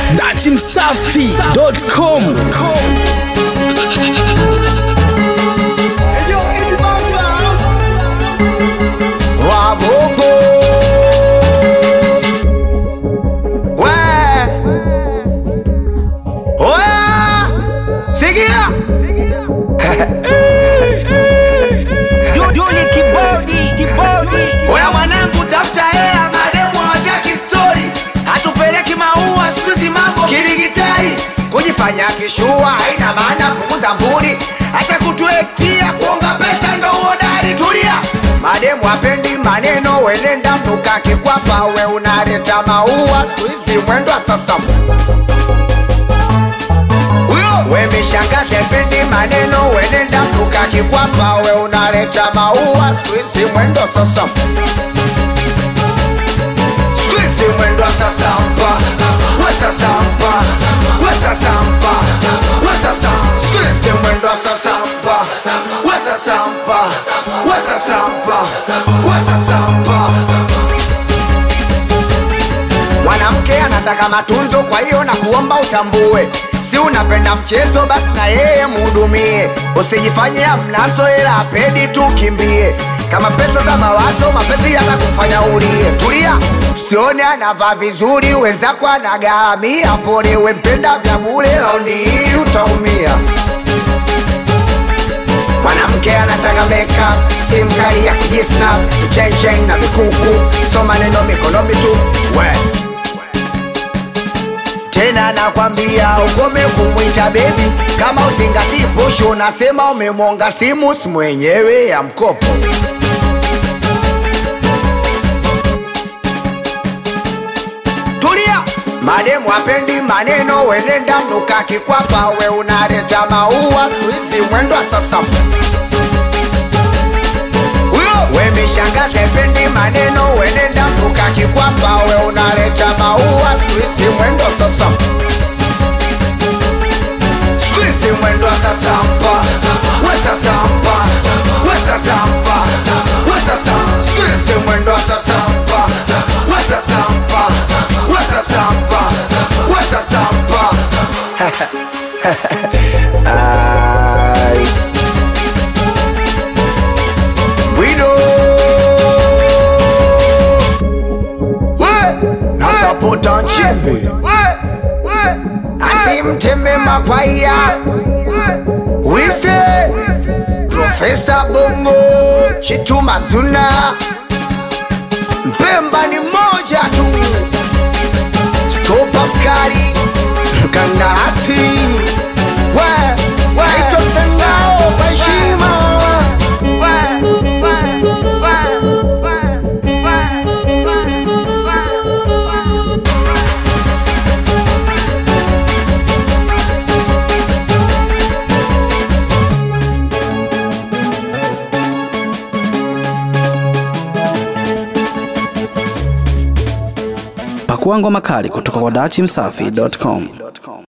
datimsafi.com Wagogo we oya sikia Duduli kibodi kibodi oya mwanangu tafuta hela mademu hawataki stori hatupeleki maua siku hizi mambo kidigitali kujifanya kishua haina maana punguza mbuni acha kutuetia kuonga pesa ndo uodari tulia mademu hapendi maneno wenenda mnuka kikwapa we unaleta maua siku hizi mwendo wa sasa huyo we mishangazi hapendi maneno wenenda mnuka kikwapa we unaleta maua siku hizi mwendo sasa Squeeze mwendo wa sasampa we sasampa we sasampa we sasampa Squeeze mwendo wa sasampa we sasampa we sasampa we sasampa mwanamke anataka matunzo kwa hiyo na kuomba utambue si unapenda mchezo basi na yeye muhudumie usijifanye amnaso ila apedi tu kimbie kama pesa za mawazo mapenzi yatakufanya ulie tulia usione anavaa vizuri wenzako anagharamia pole wempenda vya bure raundi hii utaumia mwanamke anataka makeup simu kali ya kujisnap chenchen na vikuku so maneno mikono mitu we tena nakwambia ukome kumwita bebi kama uzingatii push unasema umemwonga simu si mwenyewe ya mkopo tulia mademu apendi maneno wenenda mnuka kikwapa we unaleta maua skuizi mwendo wa sasa huyo we mishangazi apendi maneno wenenda mnuka kikwapa we unaleta maua skuizi mwendo wa sasa skuizi mwendo wa sasampa we sasampa we sasampa we sasampa skuizi mwendo wa sasampa we sasampa we sasampa we sasampa Ai. Bwido we nasapota nchimbi asimteme makwaya wise profesa bongo chituma zuna mpemba ni moja tu stopa mkali mkandarasi we naitwa mtandao kwa heshima pakua ngoma kali kutoka kwa datimsafi.com